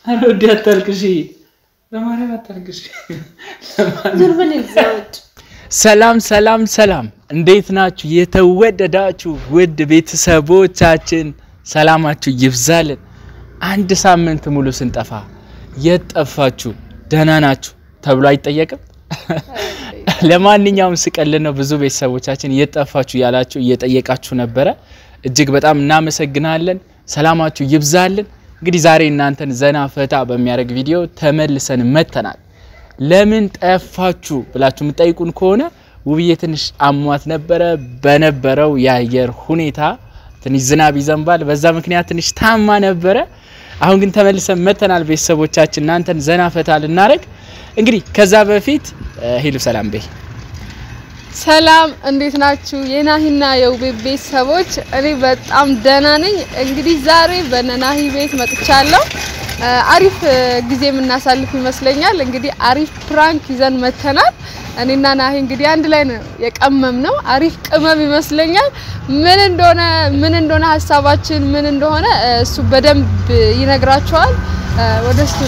ኧረ ወዲ አታልቅሺ፣ በማርያም አታልቅሺ። ዙርበን ይዛወድ ሰላም ሰላም ሰላም፣ እንዴት ናችሁ? የተወደዳችሁ ውድ ቤተሰቦቻችን ሰላማችሁ ይብዛልን። አንድ ሳምንት ሙሉ ስንጠፋ የት ጠፋችሁ? ደህና ናችሁ ተብሎ አይጠየቅም። ለማንኛውም ስቀልን ነው። ብዙ ቤተሰቦቻችን የት ጠፋችሁ እያላችሁ እየጠየቃችሁ ነበረ። እጅግ በጣም እናመሰግናለን። ሰላማችሁ ይብዛልን። እንግዲህ ዛሬ እናንተን ዘና ፈታ በሚያደርግ ቪዲዮ ተመልሰን መጥተናል። ለምን ጠፋችሁ ብላችሁ የምጠይቁን ከሆነ ውብዬ ትንሽ አሟት ነበረ። በነበረው የአየር ሁኔታ ትንሽ ዝናብ ይዘንባል። በዛ ምክንያት ትንሽ ታማ ነበረ። አሁን ግን ተመልሰን መጥተናል። ቤተሰቦቻችን እናንተን ዘና ፈታ ልናደርግ እንግዲህ ከዛ በፊት ሄሉ ሰላም በይ። ሰላም እንዴት ናችሁ? የናሂና የውቤ ቤተሰቦች፣ እኔ በጣም ደህና ነኝ። እንግዲህ ዛሬ በነናሂ ቤት መጥቻለሁ። አሪፍ ጊዜ የምናሳልፍ ይመስለኛል። እንግዲህ አሪፍ ፕራንክ ይዘን መተናል። እኔና ናሂ እንግዲህ አንድ ላይ ነው የቀመም ነው። አሪፍ ቅመም ይመስለኛል። ምን እንደሆነ ምን እንደሆነ ሀሳባችን ምን እንደሆነ እሱ በደንብ ይነግራቸዋል። ወደ እሱ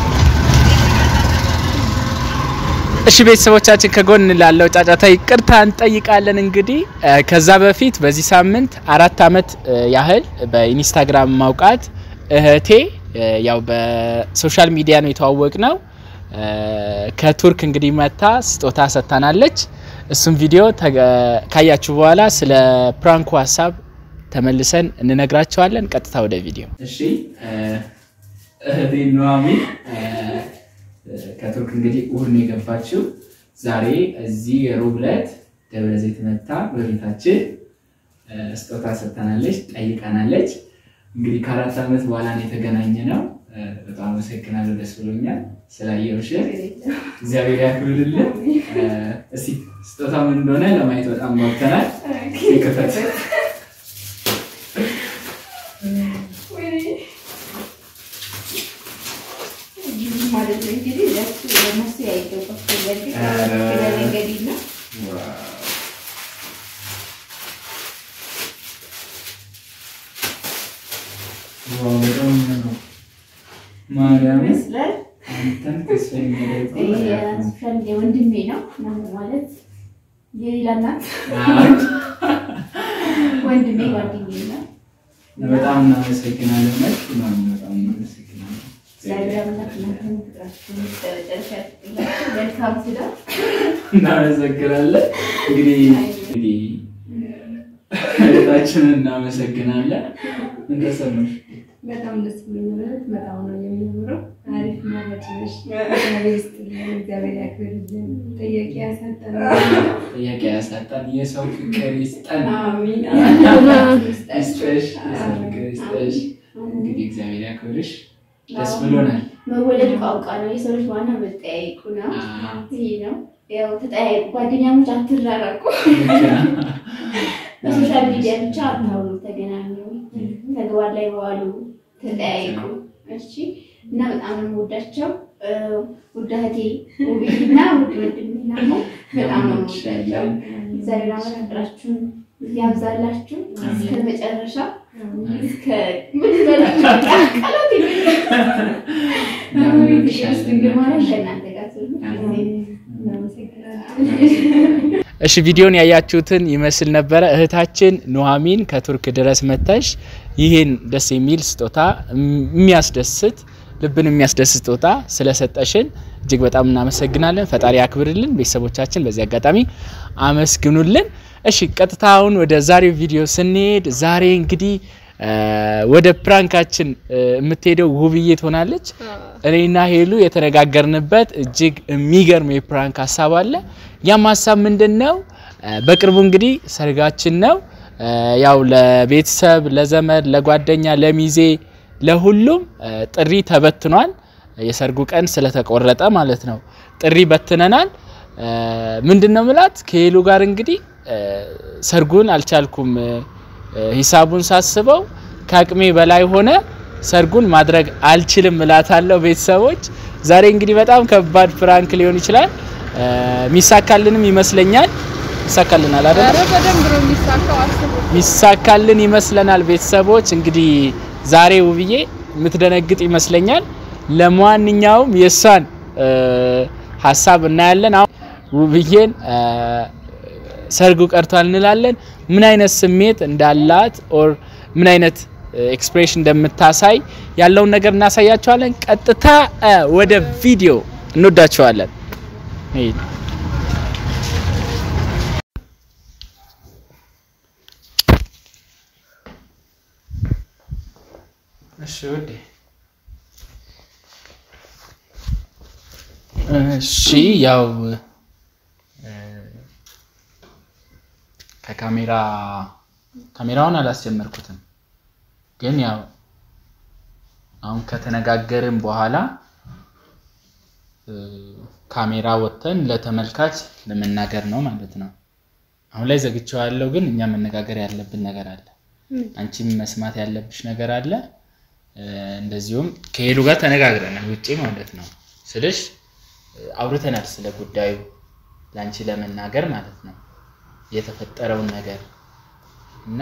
እሺ ቤተሰቦቻችን ከጎን ላለው ጫጫታ ይቅርታ እንጠይቃለን። እንግዲህ ከዛ በፊት በዚህ ሳምንት አራት አመት ያህል በኢንስታግራም ማውቃት እህቴ ያው በሶሻል ሚዲያ ነው የተዋወቅ ነው። ከቱርክ እንግዲህ መታ ስጦታ ሰጥታናለች። እሱም ቪዲዮ ካያችሁ በኋላ ስለ ፕራንኩ ሀሳብ ተመልሰን እንነግራቸዋለን። ቀጥታ ወደ ቪዲዮ። እሺ እህቴ ኑሐሚን ከቱርክ እንግዲህ እሑድ ነው የገባችው። ዛሬ እዚህ የሮብ ዕለት ደብረ ዘይት መታ በቤታችን ስጦታ ሰጥታናለች፣ ጠይቃናለች። እንግዲህ ከአራት ዓመት በኋላ ነው የተገናኘ ነው። በጣም አመሰግናለሁ። ደስ ብሎኛል ስላየሁሽ። እግዚአብሔር ያክብርልን። እስቲ ስጦታ ምን እንደሆነ ለማየት በጣም ጓጉተናል። ክፈት። ወንድሜ ነው ማለት የሌላ እናት ወንድሜ ጓደኛዬ ነው። በጣም እናመሰግናለን። በጣም እናመሰግናለን። መልካም ትዳር እናመሰግናለን። እንግዲህ እንግዲህ እህታችንን እናመሰግናለን። ምን ተሰማሽ? በጣም ደስ ብሎኛል። በጣም ነው የሚያምረው። አሪፍ ማለት ነሽ። እግዚአብሔር ይስጥልኝ፣ እግዚአብሔር ያክብርልን። ጥያቄ ያሳጠን። ጥያቄ ያሳጣን፣ የሰው ፍቅር ይስጠን። አሚን። ይስጠሽ፣ የሰው ፍቅር ይስጠሽ። እንግዲህ እግዚአብሔር ያክብርሽ። ደስ ብሎናል። መወለድ ቋንቋ ነው። የሰው ልጅ ዋና መጠያየቁ ነው። ይሄ ነው ያው ተጠያየቁ። ጓደኛሞች አትራራቁ። በሶሻል ሚዲያ ብቻ አታውሉ፣ ተገናኙ፣ ተግባር ላይ ዋሉ፣ ተጠያየቁ። እሺ እና በጣም ነው የምወዳቸው ውድ እህቴ ውብዬ እና ውድ ወንድሜ ናሞ በጣም ነው የምወዳቸው። እግዚአብሔር አምላክ ፍቅራችሁን ያብዛላችሁ እስከ መጨረሻ እስከ ምን በላችሁ ቃላት የለኝም። ድንግል ማርያም ከእናንተ ጋር ትሁን። እሺ ቪዲዮን ያያችሁትን ይመስል ነበረ። እህታችን ኑሐሚን ከቱርክ ድረስ መተሽ ይህን ደስ የሚል ስጦታ የሚያስደስት ልብን የሚያስደስት ስጦታ ስለሰጠሽን እጅግ በጣም እናመሰግናለን። ፈጣሪ ያክብርልን። ቤተሰቦቻችን በዚህ አጋጣሚ አመስግኑልን። እሺ ቀጥታ አሁን ወደ ዛሬው ቪዲዮ ስንሄድ ዛሬ እንግዲህ ወደ ፕራንካችን የምትሄደው ውብዬ ትሆናለች። እኔና ሄሉ የተነጋገርንበት እጅግ የሚገርም የፕራንክ ሀሳብ አለ። ያም ሀሳብ ምንድን ነው? በቅርቡ እንግዲህ ሰርጋችን ነው። ያው ለቤተሰብ፣ ለዘመድ፣ ለጓደኛ፣ ለሚዜ፣ ለሁሉም ጥሪ ተበትኗል። የሰርጉ ቀን ስለተቆረጠ ማለት ነው። ጥሪ በትነናል። ምንድን ነው ምላት ከሄሉ ጋር እንግዲህ ሰርጉን አልቻልኩም ሂሳቡን ሳስበው ከአቅሜ በላይ ሆነ። ሰርጉን ማድረግ አልችልም እላታለሁ። ቤተሰቦች ዛሬ እንግዲህ በጣም ከባድ ፕራንክ ሊሆን ይችላል። ሚሳካልንም ይመስለኛል። ይሳካልናል አይደል? ኧረ በደንብ ነው የሚሳካው። አስቡ። ሚሳካልን ይመስለናል። ቤተሰቦች እንግዲህ ዛሬ ውብዬ የምትደነግጥ ይመስለኛል። ለማንኛውም የእሷን እ፣ ሀሳብ እናያለን። አሁን ውብዬን እ፣ ሰርጉ ቀርቷል እንላለን። ምን አይነት ስሜት እንዳላት ኦር ምን አይነት ኤክስፕሬሽን እንደምታሳይ ያለውን ነገር እናሳያቸዋለን። ቀጥታ እ፣ ወደ ቪዲዮ እንወዳቸዋለን። ሂድ። እሺ ውዴ እሺ ያው እ፣ ከካሜራ ካሜራውን አላስጀመርኩትም፣ ግን ያው አሁን ከተነጋገርን በኋላ እ፣ ካሜራ ወጥተን ለተመልካች ለመናገር ነው ማለት ነው። አሁን ላይ ዘግቼዋለሁ፣ ግን እኛ መነጋገር ያለብን ነገር አለ። አንቺም መስማት ያለብሽ ነገር አለ። እ፣ እንደዚሁም ከሄሉ ጋር ተነጋግረናል ውጪ ማለት ነው ስልሽ እ፣ አውርተናል ስለ ጉዳዩ ለአንቺ ለመናገር ማለት ነው የተፈጠረውን ነገር እና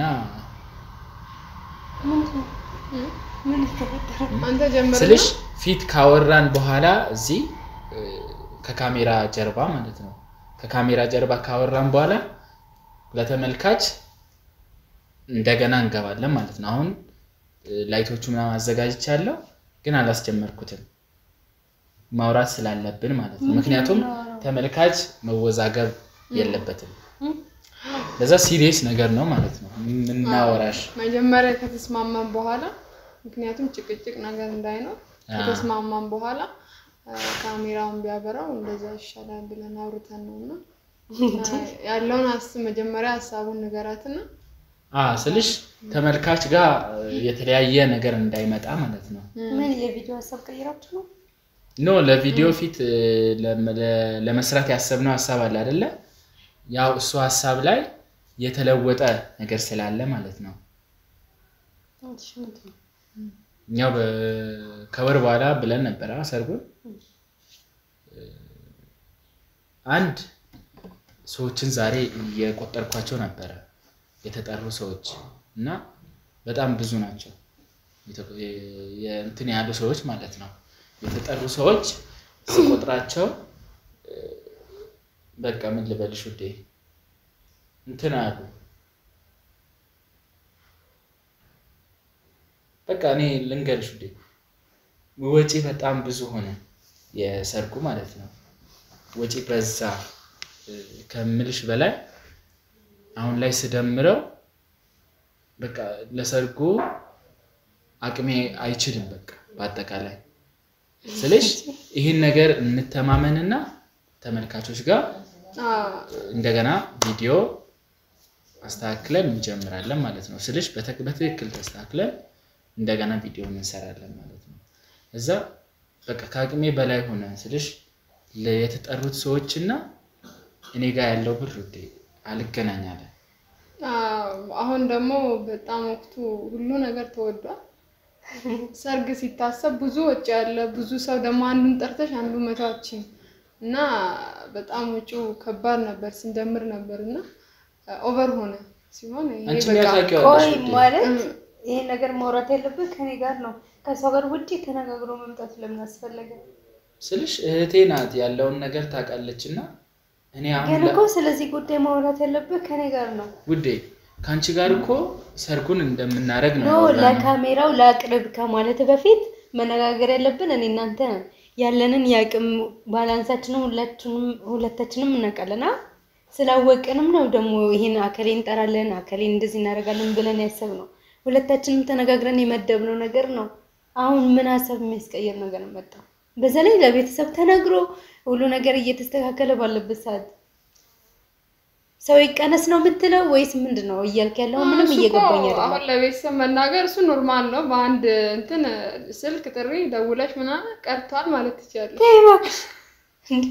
አንተ ጀምር ስልሽ ፊት ካወራን በኋላ እዚህ እ፣ ከካሜራ ጀርባ ማለት ነው ከካሜራ ጀርባ ካወራን በኋላ ለተመልካች እንደገና እንገባለን ማለት ነው። አሁን እ፣ ላይቶቹ ምናምን አዘጋጅቻለሁ፣ ግን አላስጀመርኩትም ማውራት ስላለብን ማለት ነው። ምክንያቱም ተመልካች መወዛገብ የለበትም። ለዛ ሲሪየስ ነገር ነው ማለት ነው የምናወራሽ። መጀመሪያ ከተስማማን በኋላ ምክንያቱም ጭቅጭቅ ነገር እንዳይኖር አዎ። ከተስማማን በኋላ አ፣ ካሜራውን ቢያበራው እንደዛ ይሻላል ብለን አውርተን ነው እና አ፣ ያለውን አስ መጀመሪያ ሀሳቡን ንገራትና አ ስልሽ ተመልካች ጋር እ፣ የተለያየ ነገር እንዳይመጣ ማለት ነው። ምን የቪዲዮ ሀሳብ ቀይራችሁ ነው? ኖ ለቪዲዮ ፊት እ፣ ለ- ለ- ለመስራት ያሰብነው ሀሳብ አለ አይደለ? ያው እሱ ሀሳብ ላይ የተለወጠ ነገር ስላለ ማለት ነው። እሺ፣ ምንድን ነው? እኛው በ- ከወር በኋላ ብለን ነበረ ሰርጉን። እ፣ አንድ ሰዎችን ዛሬ እየቆጠርኳቸው ነበረ የተጠሩ ሰዎች እና በጣም ብዙ ናቸው። የተ- የ- የእንትን ያሉ ሰዎች ማለት ነው። የተጠሩ ሰዎች ስቆጥራቸው እ፣ በቃ ምን ልበልሽ ውዴ እንትን አሉ። በቃ እኔ ልንገርሽ ውዴ ወጪ በጣም ብዙ ሆነ፣ የሰርጉ ማለት ነው። ወጪ በዛ እ፣ ከምልሽ በላይ አሁን ላይ ስደምረው በቃ ለሰርጉ አቅሜ አይችልም። በቃ በአጠቃላይ ስልሽ ይህን ነገር እንተማመንና ተመልካቾች ጋር አ፣ እንደገና ቪዲዮ አስተካክለን እንጀምራለን ማለት ነው። ስልሽ በተ- በትክክል ተስተካክለን እንደገና ቪዲዮ እንሰራለን ማለት ነው። እዛ በቃ ከአቅሜ በላይ ሆነ ስልሽ ለ- የተጠሩት ሰዎች እና እኔ ጋር ያለው ብር ውዴ አልገናኛለን። አ፣ አሁን ደግሞ በጣም ወቅቱ ሁሉ ነገር ተወዷል። ሰርግ ሲታሰብ ብዙ ወጪ ያለ ብዙ ሰው ደግሞ አንዱን ጠርተሽ አንዱ መታችን እና በጣም ወጪው ከባድ ነበር ስንጀምር ነበር እና ኦቨር ሆነ ሲሆን ይሄ አንቺ በቃ ታውቂዋለሽ ቆይ ውዴ። ማለት እም፣ ይሄን ነገር ማውራት ያለብህ ከኔ ጋር ነው። ከሰው ጋር ውጪ ተነጋግሮ መምጣት ለምን አስፈለገ? ስልሽ እህቴ ናት ያለውን ነገር ታውቃለች እና እኔ አሁን ግን ለ- እኮ ስለዚህ ጉዳይ ማውራት ያለብህ ከኔ ጋር ነው። ውዴ ከአንቺ ጋር እኮ ሰርጉን እንደምናደርግ ነው ኖ ያወራነው። ለካሜራው ለአቅርብ ከማለት በፊት መነጋገር ያለብን እኔ እናንተ ነን። ያለንን የአቅም ባላንሳችንን ሁላችንም ሁለታችንም እናውቃለን። አ? ስላወቅንም ነው ደግሞ ይሄን አከሌ እንጠራለን አከሌ እንደዚህ እናደርጋለን ብለን ያሰብነው ሁለታችንም ተነጋግረን የመደብነው ነገር ነው። አሁን ምን ሀሳብ የሚያስቀይር ነገር መጣ? በዛ ላይ ለቤተሰብ ተነግሮ ሁሉ ነገር እየተስተካከለ ባለበት ሰዓት ሰው ይቀነስ ነው የምትለው ወይስ ምንድን ነው እያልክ ያለው? ምንም እሱ እኮ እየገባኝ አይደለም። አሁን ለቤተሰብ መናገር እሱ ኖርማል ነው። በአንድ እንትን ስልክ ጥሪ ደውለሽ ምናምን ቀርቷል ማለት ትችላለሽ። ተይ እባክሽ እንዴ!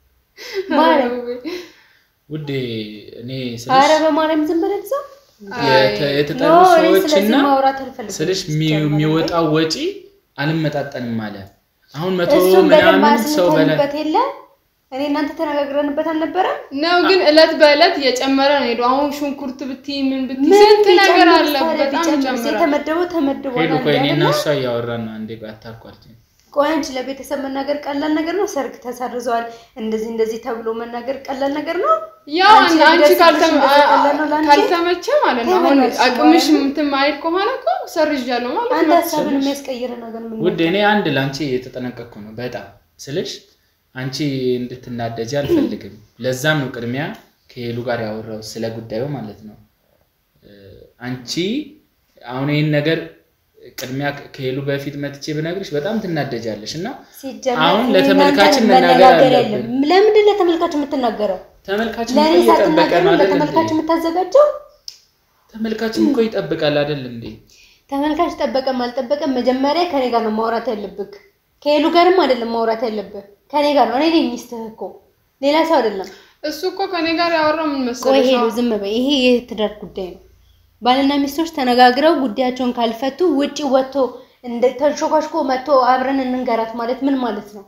ማለት ውዴ እኔ አረ ስልሽ በማርያም ዝም ብለህ ሰው የተ- የተጠሩ ኖ እኔ ሰዎች ስለዚህ እና ማውራት አልፈልግም። ስልሽ የሚ- የሚወጣው ወጪ አልመጣጠንም አለ። አሁን መቶ እሱም በደንብ ምናምን ሰው በላይ አስንተንበት የለ እኔ እናንተ ተነጋግረንበት አልነበረም? ነው ግን እለት በእለት እየጨመረ ነው ሄዶ አሁን ሽንኩርት ብቲ ምን ብቲ ምን ስንት ነገር ቢጨምር አለ። ታዲያ በጣም ቢጨምር? ይጨምራል። የተመደበው ተመድቧል ሄዱ እኮ እኔ እና አይደለ? እሷ እያወራን ነው። አንዴ ቆይ አታቋርጪኝ። ቆይ አንቺ ለቤተሰብ መናገር ቀላል ነገር ነው? ሰርግ ተሰርዘዋል እንደዚህ እንደዚህ ተብሎ መናገር ቀላል ነገር ነው? ያው አንቺ አንቺ ደስ ካልተመ- ብሎሽ እንደዛ ቀላል ነው ለአንቺ? ካልተመቸ ማለት ነው አሁን ተመለስሽ አቅምሽ በኋላ። እንትን ማይል ከሆነ እኮ ሰርዣለሁ ማለት አንተ ነው። ሀሳብን የሚያስቀይር ነገር ምን ውድ እኔ አንድ ለአንቺ የተጠነቀቅኩ ነው በጣም ስልሽ አንቺ እንድትናደጂ አልፈልግም። ለዛም ነው ቅድሚያ ከሄሉ ጋር ያወራው ስለ ጉዳዩ ማለት ነው። እ፣ አንቺ አሁን ይህን ነገር ቅድሚያ ከሄሉ በፊት መጥቼ ብነግርሽ በጣም ትናደጃለሽ እና ሲጀመር አሁን እኔ ለተመልካችን እናንተን መናገር መነጋገር አለብን። የለም። ለምንድን ለተመልካች የምትናገረው? ተመልካችን ለእኔ እኮ እየጠበቀ ሳትናገር ነው ነው አይደል ለተመልካች እንዴ? የምታዘጋጀው? ተመልካችን እኮ ይጠብቃል አይደል እንዴ? ተመልካች ጠበቀም አልጠበቀም መጀመሪያ ከኔ ጋር ነው ማውራት ያለብህ። ከሄሉ ጋርም አይደለም ማውራት ያለብህ ከኔ ጋር ነው። እኔ ነኝ ሚስትህ እኮ ሌላ ሰው አይደለም። እሱ እኮ ከኔ ጋር ያወራው ምን ቆይ መሰለሽ ሄሉ ዝም በይ። ይሄ የትዳር ጉዳይ ነው። ባልና ሚስቶች ተነጋግረው ጉዳያቸውን ካልፈቱ ውጪ ወጥቶ እንደ ተንሾካሽኮ መጥቶ አብረን እንንገራት ማለት ምን ማለት ነው?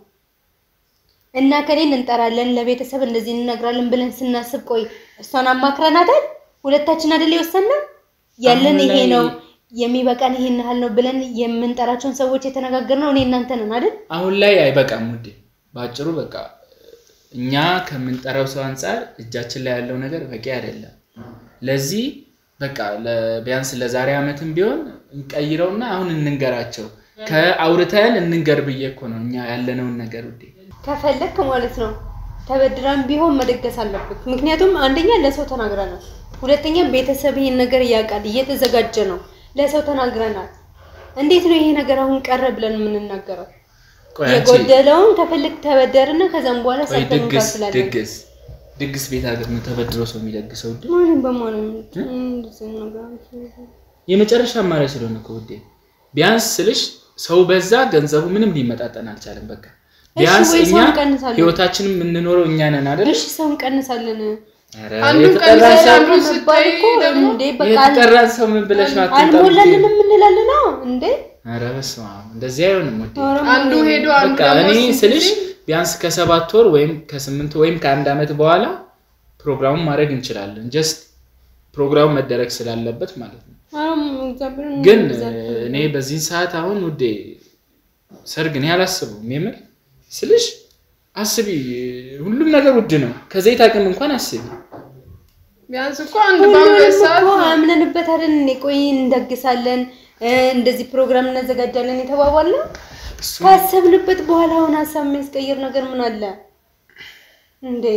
እና ከሌን እንጠራለን ለቤተሰብ እንደዚህ እንነግራለን ብለን ስናስብ ቆይ እሷን አማክረናታል። ሁለታችን አይደል የወሰንነው ያለን አሁን ይሄ ላይ- ነው የሚበቃን ይሄን ያህል ነው ብለን የምንጠራቸውን ሰዎች የተነጋገርነው እኔ እናንተ ነን አይደል? አሁን ላይ አይበቃም ውዴ። በአጭሩ በቃ እኛ ከምንጠራው ሰው አንጻር እጃችን ላይ ያለው ነገር በቂ አይደለም። ለዚህ በቃ ለ- ቢያንስ ለዛሬ ዓመትም ቢሆን እንቀይረውና አሁን እንንገራቸው ከአውርተን እንንገር ብዬ እኮ ነው እኛ ያለነውን ነገር ውዴ። ከፈለክ ማለት ነው ተበድራን ቢሆን መደገስ አለብህ። ምክንያቱም አንደኛ ለሰው ተናግረናል፣ ሁለተኛ ቤተሰብ ይሄን ነገር ያውቃል፣ እየተዘጋጀ ነው። ለሰው ተናግረናል። እንዴት ነው ይሄ ነገር አሁን ቀረ ብለን የምንናገረው? ቆይ አንቺ የጎደለውን ከፈለክ ተበደርና ከዛም በኋላ ቆይ ሰርተን ድግስ እንከፍላለን። ድግስ ድግስ ቤት ሀገር ነው ተበድሮ ሰው የሚደግሰው ውዴ። ማንም በማንም እንደዚህ ነገር የመጨረሻ አማራጭ ስለሆነ እኮ ውዴ ቢያንስ ስልሽ ሰው በዛ ገንዘቡ ምንም ሊመጣጠን አልቻለም። በቃ ቢያንስ ወይ እኛ ሰው እንቀንሳለን። ህይወታችንን የምንኖረው እኛ ነን አይደል? እሺ ሰው እንቀንሳለን። ኧረ አንዱን የተጠራን ቀንሰሽ ሰው- አንዱን መባል እኮ ደግሞ እንዴ በቃ አል- የተጠራን ሰው ምን ብለሽ ነው አትምጣ አልሞላልንም እንላለን። አዎ እንዴ ኧረ በስመ አብ እንደዚህ አይሆንም ውዴ። ኧረ አንዱ ሞላልን። ሄዶ አንዱ በቃ ደግሞ እኔ ስንት ስልሽ ጊዜ ቢያንስ ከሰባት ወር ወይም ከስምንት ወይም ከአንድ ዓመት በኋላ ፕሮግራሙን ማድረግ እንችላለን። ጀስት ፕሮግራሙ መደረግ ስላለበት ማለት ነው። ኧረ እግዚአብሔርን ግን እግዚአብሔር እኔ በዚህ ሰዓት አሁን ውዴ ሰርግ እኔ አላስበውም። የምር ስልሽ አስቢ፣ ሁሉም ነገር ውድ ነው። ከዘይት አቅም እንኳን አስቢ። ቢያንስ እኮ አንድ በአምስት ሁሉንም ሰዓት እኮ አምነንበት አይደል እንዴ? ቆይ እንደግሳለን እ እንደዚህ ፕሮግራም እናዘጋጃለን የተባባልነው እሱ ካሰብንበት በኋላ አሁን ሀሳብ የሚያስቀይር ነገር ምን አለ እንዴ?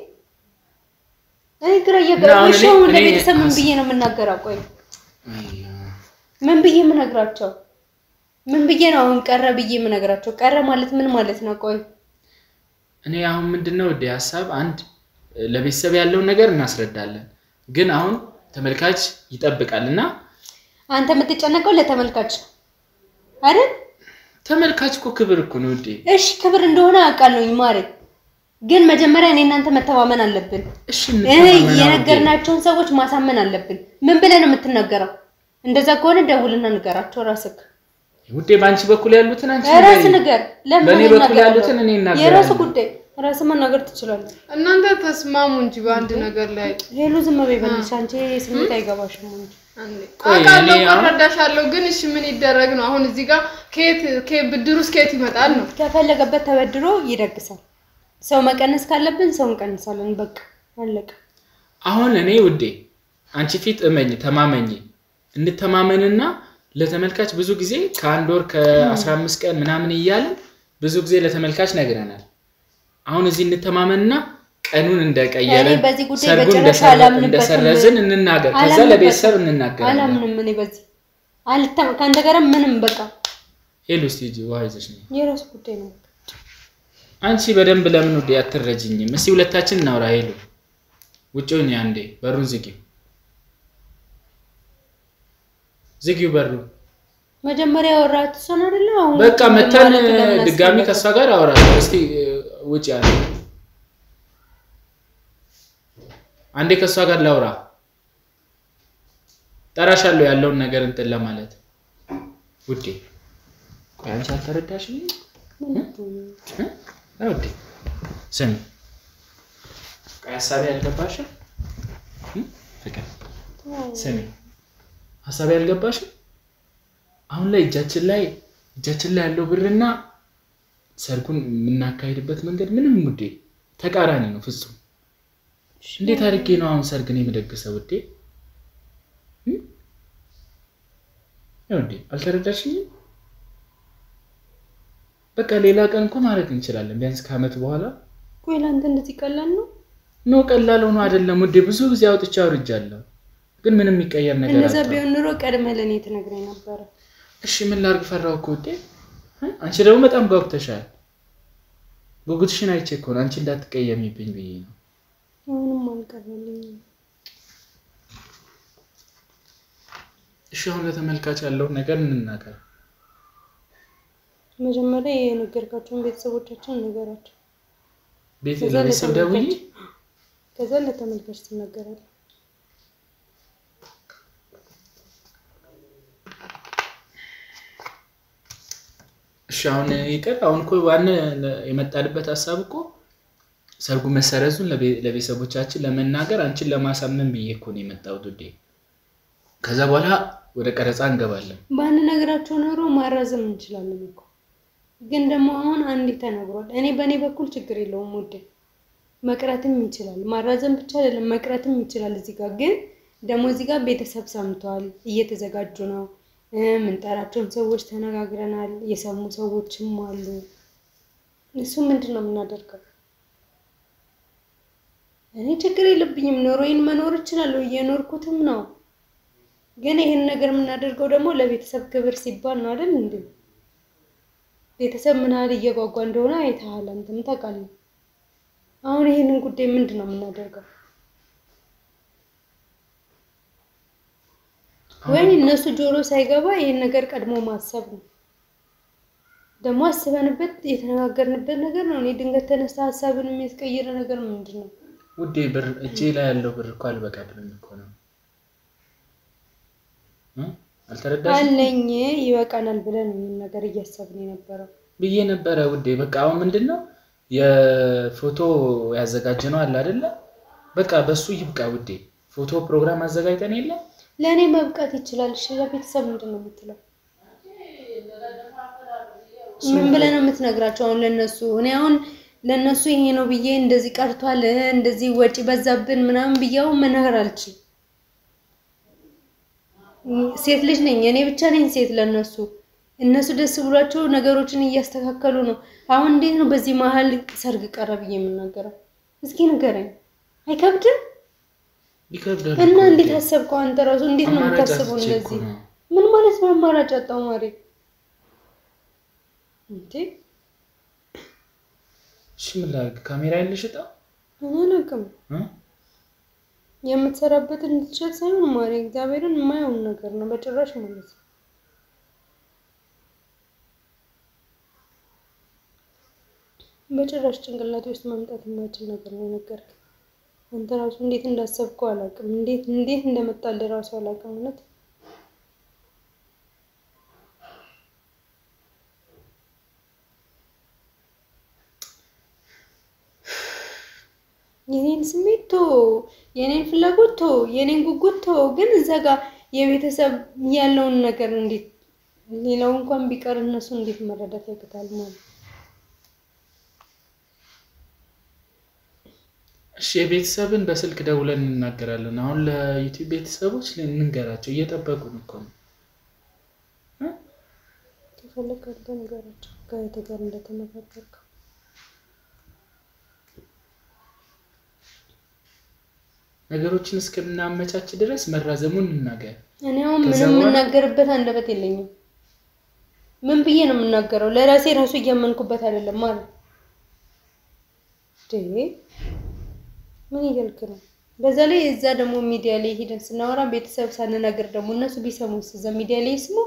እኔ ግራ እና እያገባኝ አሁን እሺ፣ እኔ- አሁን እኔ ለቤተሰብ ምን ሀስ- ብዬ ነው የምናገረው? ቆይ አያ፣ ምን ብዬ የምነግራቸው? ምን ብዬ ነው አሁን ቀረ ብዬ የምነግራቸው? ቀረ ማለት ምን ማለት ነው? ቆይ እኔ አሁን ምንድነው ውዴ ሀሳብ አንድ ለቤተሰብ ያለውን ነገር እናስረዳለን። ግን አሁን ተመልካች ይጠብቃል እና አንተ የምትጨነቀው ለተመልካች ነው አይደል? ተመልካች እኮ ክብር እኮ ነው ውዴ። እሺ ክብር እንደሆነ አውቃለሁኝ ማሬ፣ ግን መጀመሪያ እኔ እናንተ መተማመን አለብን። እሺ እ እንተማመና ውዴ። የነገርናቸውን ሰዎች ማሳመን አለብን። ምን ብለህ ነው የምትናገረው? እንደዛ ከሆነ ደውልና ንገራቸው ራስህ። ውዴ በአንቺ በኩል ያሉትን አንቺ ራስ ንገሪኝ። ንገር። ለምን በእኔ እኔ በኩል እናገራለሁ? ያሉትን እኔ እናገራለሁ። የራሱ ጉዳይ ራስ መናገር ትችላለህ። እናንተ ተስማሙ እንጂ በአንድ ነገር ላይ ሄሉ ዝም በይ በእናትሽ፣ አንቺ ስሜት አይገባሽም እንጂ አንዴ ቆይ አውቃለሁ እኔ አሁን- እረዳሻለሁ፣ ግን እሺ ምን ይደረግ ነው አሁን እዚህ ጋር ከየት ከየት ብድር ውስጥ ከየት ይመጣል ነው? ከፈለገበት ተበድሮ ይደግሳል። ሰው መቀነስ ካለብን ሰው እንቀንሳለን። በቃ አለቀ። አሁን እኔ ውዴ አንቺ ፊት እመኝ ተማመኝ እንተማመንና ለተመልካች ብዙ ጊዜ ከአንድ ወር ከ15 ቀን ምናምን እያልን ብዙ ጊዜ ለተመልካች ነግረናል። አሁን እዚህ እንተማመንና ቀኑን እንደቀየርን እኔ በዚህ ጉዳይ ሰርጉን በጭራሽ እንደሰረ- አላምንበትም። እንደሰረዝን እንናገር። ከዛ አላምንበትም። ለቤተሰብ እንናገራለን። አላምንም እኔ በዚህ አልተም ከአንተ ጋር ምንም በቃ ሄሉ እስቲ ሂጂ ውሃ ይዘሽ ነይ። የራሱ ጉዳይ ነው። አንቺ በደንብ ለምን ውዴ አትረጅኝም? እስቲ ሁለታችን እናውራ። ሄሉ ውጭ ሁኚ አንዴ፣ በሩን ዝጊው፣ ዝጊው በሩን መጀመሪያ ያወራሁት እሷን አይደለ? አሁን በቃ ውጭ መተን ማለት ለምን ድጋሚ አስፈለገ? ከእሷ ጋር አወራለሁ። እስቲ ውጭ አንዴ አንዴ ከእሷ ጋር ላውራ። ጠራሻለሁ ያለውን ነገር እንትን ለማለት ውዴ። ቆይ አንቺ አልተረዳሽም? እ? ውዴ ስሚ፣ ቆይ ሀሳቤ አልገባሽም? እ? ፍቅር ስሚ፣ ሀሳቤ አልገባሽም? አሁን ላይ እጃችን ላይ እጃችን ላይ ያለው ብርና ሰርጉን የምናካሄድበት መንገድ ምንም ውዴ ተቃራኒ ነው ፍጹም። እንዴት አድርጌ ነው አሁን ሰርግን የምደግሰው ውዴ? እም? ያው እንዴ አልተረዳሽኝም? በቃ ሌላ ቀን እኮ ማድረግ እንችላለን፣ ቢያንስ ከዓመት በኋላ ቆይ ለአንተ እንደዚህ ቀላል ነው? ኖ ቀላል ሆኖ አይደለም ውዴ። ብዙ ጊዜ አውጥቼ አውርጃለሁ፣ ግን ምንም የሚቀየር ነገር እንደዛ አጣሁ። ቢሆን ኑሮ ቀድመህ ለእኔ ትነግረኝ ነበረ። እሺ ምን ላድርግ? ፈራሁ እኮ ውዴ። እ? አንቺ ደግሞ በጣም ጓጉተሻል። ጉጉትሽን አይቼ እኮ ነው አንቺ እንዳትቀየሚብኝ ብዬ ነው። አሁንም አልቀረልኝም። እሺ አሁን ለተመልካች ያለውን ነገር እንናገር። መጀመሪያ የነገርካቸውን ቤተሰቦቻችን ንገራቸው። ቤት ከዛ ለቤተሰብ ደውዬ ለተመልካች ከዛ ለተመልካች ትናገራለህ። እሺ አሁን ይቀር። አሁን እኮ ዋና የመጣንበት ሀሳብ እኮ ሰርጉ መሰረዙን ለቤ- ለቤተሰቦቻችን ለመናገር አንቺን ለማሳመን ብዬ እኮ ነው የመጣሁት ውዴ። ከዛ በኋላ ወደ ቀረጻ እንገባለን። ባንነግራቸው ኖሮ ማራዘም እንችላለን እኮ ግን ደግሞ አሁን አንዴ ተነግሯል። እኔ በእኔ በኩል ችግር የለውም ውዴ፣ መቅረትም ይችላል። ማራዘም ብቻ አይደለም መቅረትም ይችላል። እዚህ ጋር ግን ደግሞ እዚህ ጋር ቤተሰብ ሰምተዋል፣ እየተዘጋጁ ነው። እ የምንጠራቸውን ሰዎች ተነጋግረናል። የሰሙ ሰዎችም አሉ። እሱ ምንድን ነው የምናደርገው? እኔ ችግር የለብኝም፣ ኑሮዬን መኖር እችላለሁ፣ እየኖርኩትም ነው። ግን ይህን ነገር የምናደርገው ደግሞ ለቤተሰብ ክብር ሲባል ነው አይደል እንዴ? ቤተሰብ ምን ያህል እየጓጓ እንደሆነ አይተሃል፣ አንተም ታውቃለህ። አሁን ይህንን ጉዳይ ምንድን ነው የምናደርገው? ወይ እነሱ ጆሮ ሳይገባ ይህን ነገር ቀድሞ ማሰብ ነው። ደግሞ አስበንበት የተነጋገርንበት ነገር ነው። እኔ ድንገት ተነስተ ሀሳብን የሚያስቀይር ነገር ምንድን ነው? ውዴ ብር እጄ ላይ ያለው ብር እኮ አልበቃ ብሎኝ እኮ ነው እ? አልተረዳሽም አለኝ ይበቃናል ብለን ነው ይህን ነገር እያሰብን የነበረው። ብዬ ነበረ ውዴ። በቃ አሁን ምንድን ነው የፎቶ ያዘጋጀነው አለ አይደለ? በቃ በሱ ይብቃ ውዴ። ፎቶ ፕሮግራም አዘጋጅተን የለ ለእኔ መብቃት ይችላል። እሺ ለቤተሰብ ምንድን ነው የምትለው? ምን ብለህ ነው የምትነግራቸው? አሁን ለነሱ እኔ አሁን ለነሱ ይሄ ነው ብዬ እንደዚህ ቀርቷል፣ እንደዚህ ወጪ በዛብን ምናምን ብያው መናገር አልችልም። ሴት ልጅ ነኝ እኔ ብቻ ነኝ ሴት ለነሱ እነሱ ደስ ብሏቸው ነገሮችን እያስተካከሉ ነው። አሁን እንዴት ነው በዚህ መሀል ሰርግ ቀረ ብዬ የምናገረው? እስኪ ንገረኝ። አይከብድም? ይከብዳል እና እኮ እንዴት ውዴ። አሰብከው አንተ ራሱ? እንዴት ነው አማራጭ የምታስበው አጥቼ እኮ እንደዚህ? ነው። ምን ማለት ነው አማራጭ አጣው ማሪ? እንዴ እሺ ምን ላድርግ? ካሜራ ያለሽ እጣ እኔ አላውቅም። እ? የምትሰራበትን እንድትሸጥ ሳይሆን ማሪ፣ እግዚአብሔርን የማየውን ነገር ነው በጭራሽ ማለት ነው። በጭራሽ ጭንቅላቴ ውስጥ ማምጣት የማይችል ነገር ነው የነገርከኝ። አንተ ራሱ እንዴት እንዳሰብከው አላውቅም። እንዴት እንዴት እንደመጣልህ ራሱ አላውቅም እውነት የኔን ስሜት ቶ የኔን ፍላጎት ቶ የኔን ጉጉት ቶ ግን እዛ ጋር የቤተሰብ ያለውን ነገር እንዴት ሌላው እንኳን ቢቀር እነሱ እንዴት መረዳት ያቅታል ማለት እሺ የቤተሰብን በስልክ ደውለን እንናገራለን። አሁን ለዩቲዩብ ቤተሰቦች እንንገራቸው፣ እየጠበቁን እኮ ነው። ከፈለግ አንተ ነገራቸው ከእህትህ ጋር እንደተነጋገርከው ነገሮችን እስከምናመቻች ድረስ መራዘሙን እንናገር። እኔ አሁን ከዛ ምንም በኋላ- የምናገርበት አንደበት የለኝም። ምን ብዬ ነው የምናገረው? ለራሴ ራሱ እያመንኩበት አይደለም ማለት እንዴ! ምን እያልክ ነው? በዛ ላይ እዛ ደግሞ ሚዲያ ላይ ሄደን ስናወራ ቤተሰብ ሳንናገር ደግሞ እነሱ ቢሰሙስ እዛ ሚዲያ ላይ ይስሙ።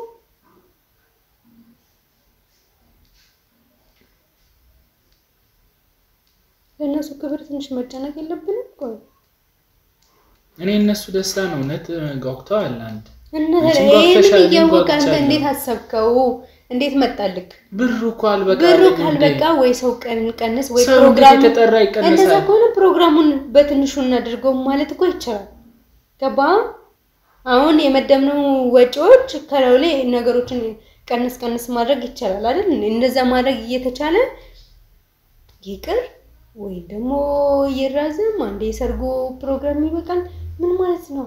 ለእነሱ ክብር ትንሽ መጨነቅ የለብንም? ቆይ እኔ እነሱ ደስታ ነው እውነት ጓጉተዋል። አንድ እና አንቺም ይሄንን ጓጉተሻል፣ እኔም እያወቅህ አንተ ጓጉቻለሁ። እንዴት አሰብከው? እንዴት መጣልክ? ብሩ እኮ አልበቃ ብሩ አለኝ እንዴ። ካልበቃ ወይ ሰው ቀን ቀንስ ወይ ሰው ፕሮግራም እንዴት የተጠራ እንደዛ ይቀንሳል? ከሆነ ፕሮግራሙን በትንሹ እናድርገው ማለት እኮ ይቻላል። ገባ? አሁን የመደብነው ወጪዎች ከላዩ ላይ ነገሮችን ቀንስ ቀንስ ማድረግ ይቻላል አይደል? እንደዛ ማድረግ እየተቻለ ይቅር ወይ ደግሞ ይራዘም፣ አንዴ የሰርጉ ፕሮግራም ይበቃል። ምን ማለት ነው?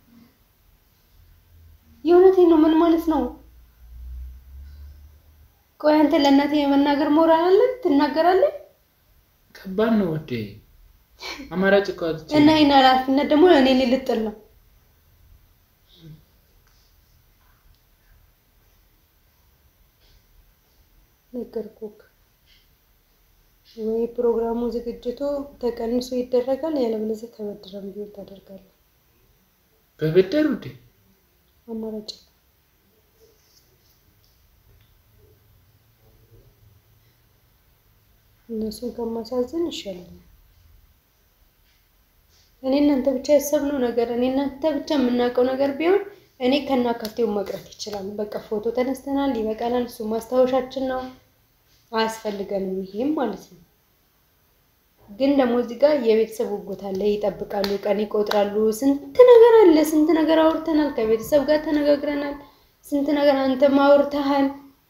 የእውነቴን ነው። ምን ማለት ነው? ቆይ አንተ ለእናቴ የመናገር ሞራል አለን? ትናገራለህ? ከባድ ነው ወዴ አማራጭ እኮ አጥቼ እና ይህን ኃላፊነት ደግሞ እኔ ልጥል ነው። ነገርኩህ ወይ ፕሮግራሙ ዝግጅቱ ተቀንሶ ይደረጋል፣ ያለበለዚያ ተበድረን ቢሆን ታደርጋለህ። በብድር ውዴ አማራጭ እነሱን ከማሳዝን ይሻላል። እኔ እናንተ ብቻ ያሰብነው ነገር እኔ እናንተ ብቻ የምናውቀው ነገር ቢሆን እኔ ከናካቴው መቅረት ይችላል። በቃ ፎቶ ተነስተናል፣ ይበቃናል። እሱ ማስታወሻችን ነው፣ አያስፈልገንም። ይሄም ማለት ነው። ግን ደግሞ እዚህ ጋር የቤተሰብ ጉጉት አለ። ይጠብቃሉ፣ ቀን ይቆጥራሉ። ስንት ነገር አለ፣ ስንት ነገር አውርተናል። ከቤተሰብ ጋር ተነጋግረናል። ስንት ነገር አንተም አውርተሃል።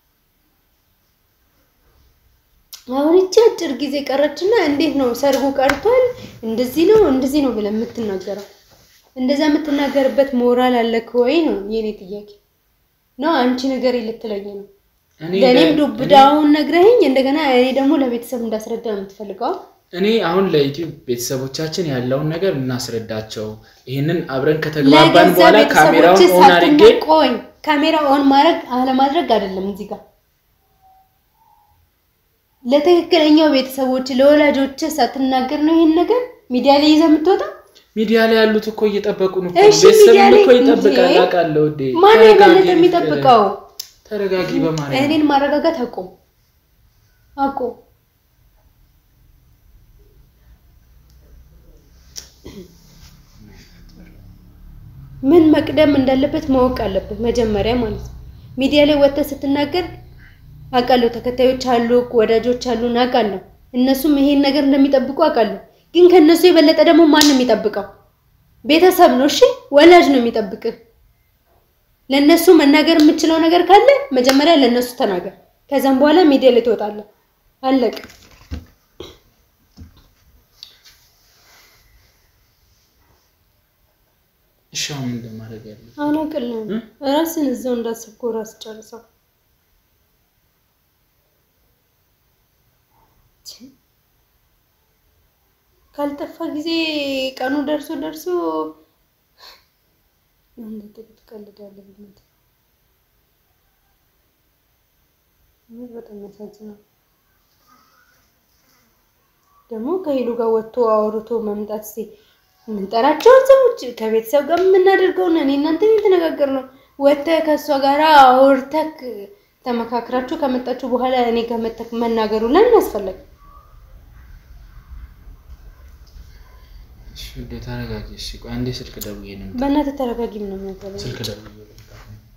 አሁን እቺ አጭር ጊዜ ቀረችና እንዴት ነው ሰርጉ ቀርቷል፣ እንደዚህ ነው እንደዚህ ነው ብለህ የምትናገረው? እንደዛ የምትናገርበት ሞራል አለክ ወይ ነው የኔ ጥያቄ። ነው አንቺ ነገር ልትለኝ ነው? እኔ ለእኔም ለ- ዱብዳውን ነግረኸኝ እንደገና እኔ ደግሞ ለቤተሰብ እንዳስረዳ ነው የምትፈልገው? እኔ አሁን ለዩቲዩብ ቤተሰቦቻችን ያለውን ነገር እናስረዳቸው። ይህንን አብረን ከተግባባን ለገዛ በኋላ ቤተሰቦች ካሜራውን ኦን አድርጌ ቆይ ካሜራ ኦን ማድረግ አለማድረግ አይደለም እዚህ ጋር ለትክክለኛው ቤተሰቦች ለወላጆች ሳትናገር ነው ይሄን ነገር ሚዲያ ላይ ይዘህ የምትወጣ? ሚዲያ ላይ ያሉት እኮ እየጠበቁ ነው። እሺ፣ ቤተሰብም ሚዲያ ላይ እኮ ይጠብቃል። እንዴ? አውቃለሁ ውዴ። ማነው ተረጋጊ የበለጠ ፍቅር። የሚጠብቀው? ተረጋጊ በማለት እኔን ማረጋጋት አቁም አቁም። ምን መቅደም እንዳለበት ማወቅ አለበት መጀመሪያ ማለት ነው። ሚዲያ ላይ ወጥተህ ስትናገር አውቃለሁ፣ ተከታዮች አሉ፣ ወዳጆች አሉ፣ አውቃለሁ። እነሱም ይሄን ነገር እንደሚጠብቁ አውቃለሁ። ግን ከእነሱ የበለጠ ደግሞ ማን ነው የሚጠብቀው? ቤተሰብ ነው። እሺ፣ ወላጅ ነው የሚጠብቅህ። ለእነሱ መናገር የምችለው ነገር ካለ መጀመሪያ ለእነሱ ተናገር። ከዛም በኋላ ሚዲያ ላይ ትወጣለህ። አለቅ እሺ፣ አሁን ምን እንደማድረግ ያለ አላቅልም። ራስን እዛው እንዳሰብኩ ራስ ጨርሰው። ካልጠፋ ጊዜ ቀኑ ደርሶ ደርሶ እንደ ጥቂት ቀልዳለህ። በእናትህ እውነት በጣም ያሳዝናል። ደግሞ ከሄሉ ጋር ወጥቶ አውርቶ መምጣት እስኪ የምንጠራቸውን ሰዎች ከቤተሰብ ጋር የምናደርገውን እኔ እናንተ የተነጋገር ነው። ወጥተህ ከእሷ ጋር አውርተህ ተመካክራችሁ ከመጣችሁ በኋላ እኔ ጋር መጥተህ መናገሩ ለምን አስፈለገ? እሺ፣ ውዴ ተረጋጊ። እሺ፣ ቆይ አንዴ ስልክ ደውዬ ነው የምጠ- በእናትህ ተረጋጊ። ምን ነው የሚያገባኝ? ስልክ ደውዬ ነው የምጠ-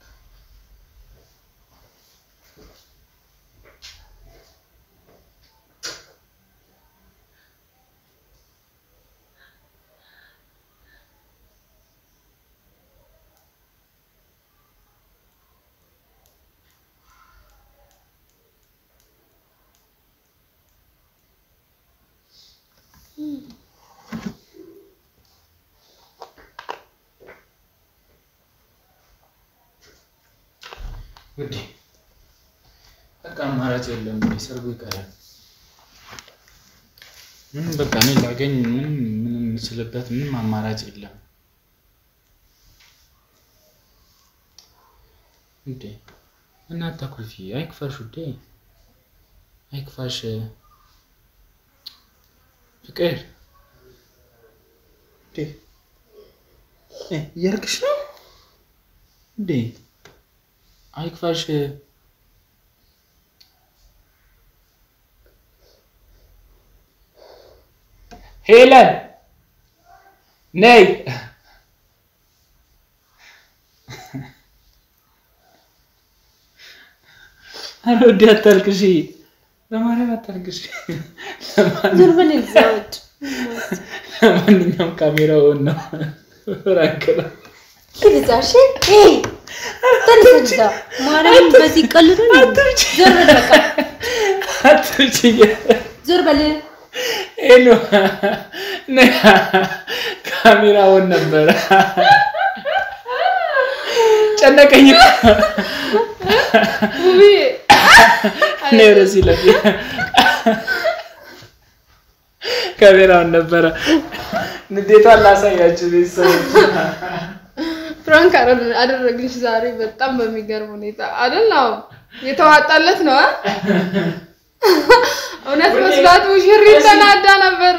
ውዴ በቃ አማራጭ የለም። ውዴ ሰርጉ ይቀራል። ምንም በቃ እኔ ላገኝ ምንም ምንም የምችልበት ምንም አማራጭ የለም። ውዴ እና አታኩርፊ፣ አይክፋሽ ውዴ፣ አይክፋሽ ፍቅር። ውዴ እ እያልክሽ ነው ውዴ አይክፋሽ። ሄለን ነይ። ኧረ ውዴ አታልቅሺ፣ በማርያም አታልቅሺ። ዞር በል እዛ ውጭ። ለማንኛውም ካሜራውን ነው ራንክ ነው። ሂድ እዛ እሺ ኤይ ተነስ እዛ ማርያምን በዚህ ቀልዱ ዞር በል በቃ አትርችዬ ዞር በል ሄሎ ካሜራውን ነበረ ጨነቀኝ ውብዬ እኔ ወደዚህ ለ ካሜራውን ነበረ ንዴቷን ላሳያችሁ ቤተሰቦች ፍራንክ አደረ- አደረግንሽ ዛሬ በጣም በሚገርም ሁኔታ አይደል? አዎ የተዋጣለት ነው አ? እውነት መስሏት ሙሽሪት ተናዳ ነበር።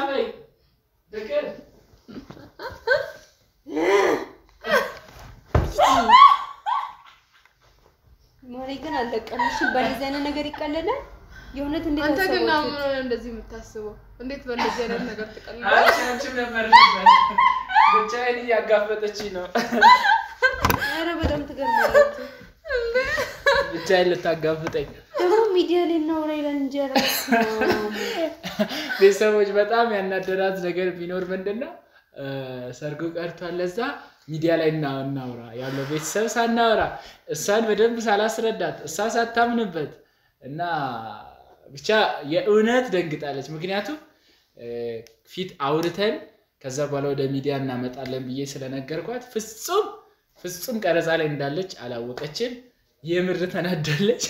ማሪ ግን አለቀልሽ በዚህ አይነት ነገር ይቀለላል የእውነት እንዴት አንተ ግን አሰባችሁት? አሁን ሆነ እንደዚህ የምታስበው እንዴት በእንደዚህ አይነት ነገር ትቀልዳለህ? አንቺም ነበር ብቻዬን እያጋፈጠችኝ ነው ኧረ በጣም ትገርማላችሁ ብቻዬን ልታጋፍጠኝ ደግሞ ሚዲያ ላይ እናውራ ይላል እንጂ ኧረ በስመ አብ። ቤተሰቦች በጣም ያናደራት ነገር ቢኖር ምንድን ነው እ፣ ሰርጉ ቀርቷል። ለዛ ሚዲያ ላይ እና- እናውራ ያለው ቤተሰብ ሳናወራ እሷን በደንብ ሳላስረዳት እሷ ሳታምንበት እና ብቻ የእውነት ደንግጣለች። ምክንያቱም እ፣ ፊት አውርተን ከዛ በኋላ ወደ ሚዲያ እናመጣለን ብዬ ስለነገርኳት ፍጹም ፍጹም ቀረጻ ላይ እንዳለች አላወቀችም። የምር ተናዳለች።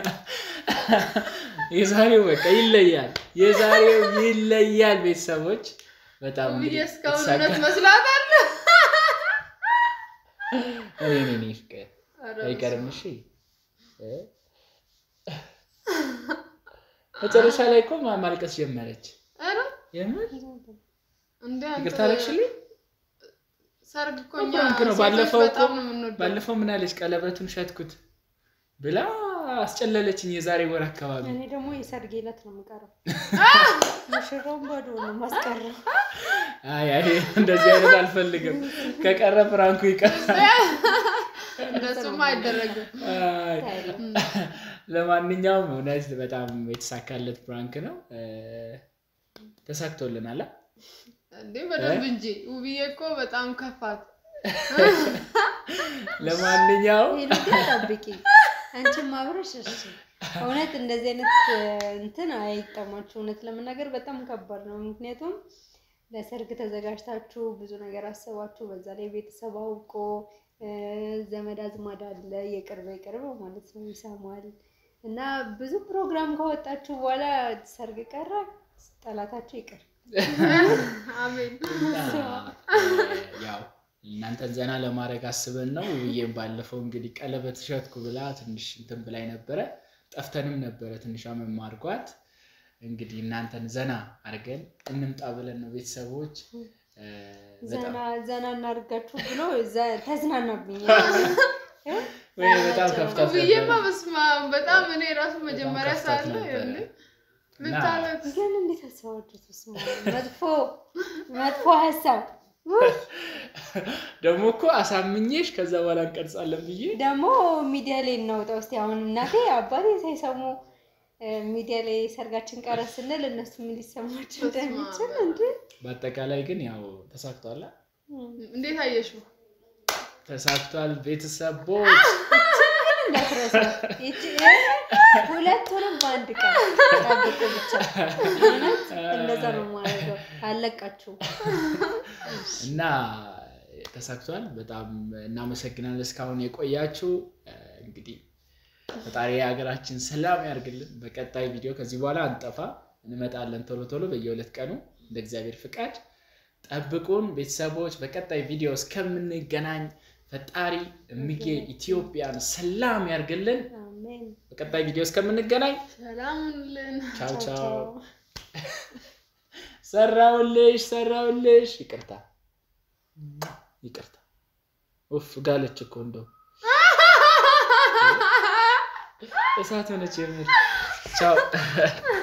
የዛሬው በቃ ይለያል። የዛሬው ይለያል። ቤተሰቦች በጣም ውብዬ እንግዲህ እስካሁን የተሳካ- እውነት መስላታል። እኔ እኔ እኔ ፍቅር ኧረ አይቀርም። እሺ እ? መጨረሻ ላይ እኮ ማ- ማልቀስ ጀመረች። ኧረ የምር እንደ አንተ ይቅርታ አደረግሽልኝ። ሰርግ እኮ እኛ ፍራንክ ነው። ሴቶች ባለፈው እኮ በጣም ነው የምንወደው። ባለፈው ምን አለች? ቀለበቱን ሸጥኩት ብላ አስጨለለችኝ። የዛሬ ወር አካባቢ እኔ ደግሞ የሰርጌ ዕለት ነው የምቀረው ሙሽራውን ባዶ ነው ማስቀረው አይ አይ እንደዚህ አይነት አልፈልግም። ከቀረ ፍራንኩ ይቀር። እንደሱማ አይደረግም። አይ፣ ለማንኛውም እውነት በጣም የተሳካለት ፕራንክ ነው። እ፣ ተሳክቶልናል። አ? እንዴ በደንብ እንጂ ውብዬ እኮ በጣም ከፋት። ለማንኛውም ሄሉ ግን ጠብቂ አንቺም አብረሽ እሺ እውነት እንደዚህ አይነት እ፣ እንትን አይጠማችሁ እውነት ለመናገር በጣም ከባድ ነው ምክንያቱም ለሰርግ ተዘጋጅታችሁ ብዙ ነገር አስባችሁ በዛ ላይ ቤተሰብ አውቆ እ፣ ዘመድ አዝማድ አለ የቅርብ የቅርብ ማለት ነው ይሰማል እና ብዙ ፕሮግራም ካወጣችሁ በኋላ ሰርግ ቀረ ጠላታችሁ ይቅር አሜን። ያው እናንተን ዘና ለማድረግ አስበን ነው። ውብዬም ባለፈው እንግዲህ ቀለበት ሸጥኩ ብላ ትንሽ እንትን ብላይ ነበረ። ጠፍተንም ነበረ ትንሿ መማርጓት እንግዲህ እናንተን ዘና አድርገን እንምጣ ብለን ነው ቤተሰቦች እ፣ በጣም ዘና ዘና እናድርጋችሁ ብሎ ዘ- ተዝናናብኝ ወይ በጣም ከፍታት ውብዬማ ነበረ። በስመ አብ በጣም እኔ ራሱ መጀመሪያ ከፍታት ሳለ ነበረ። እንዴ ምን እና- ታለት ግን እንዴት አሰባችሁት? በስመ አብ። መጥፎ መጥፎ ሀሳብ ደግሞ እኮ አሳምኜሽ ከዛ በኋላ እንቀርጻለን ብዬ ደግሞ ሚዲያ ላይ እናውጣ ውስጥ አሁን እናቴ አባቴ ሳይሰሙ እ፣ ሚዲያ ላይ ሰርጋችን ቀረ ስንል እነሱ ምን ሊሰማቸው እንደሚችል እንዴ በአጠቃላይ ግን ያው ተሳክቷል። አ? እንዴት አየሽው? ተሳክቷል ቤተሰቦች እንዳትረሳ ይቺ ሁለቱንም በአንድ ቀን ጠብቁ ብቻ እውነት እንደዛ ነው የማደርገው አለቃችሁ እና ተሳክቷል። በጣም እናመሰግናለን እስካሁን የቆያችሁ። እ፣ እንግዲህ ፈጣሪ የሀገራችን ሰላም ያርግልን። በቀጣይ ቪዲዮ ከዚህ በኋላ አንጠፋ እንመጣለን ቶሎ ቶሎ በየሁለት ቀኑ እንደ እግዚአብሔር ፍቃድ ጠብቁን ቤተሰቦች። በቀጣይ ቪዲዮ እስከምንገናኝ ፈጣሪ እምዬ ኢትዮጵያን ሰላም ያርግልን። አሜን በቀጣይ ቪዲዮ እስከምንገናኝ ሰላሙንልን ቻው ቻው ቻው። ቻው ሰራውልሽ ሰራውልሽ። ይቅርታ ይቅርታ። ኡፍ ጋለች እኮ እንደው እሳት ሆነች የምር። ቻው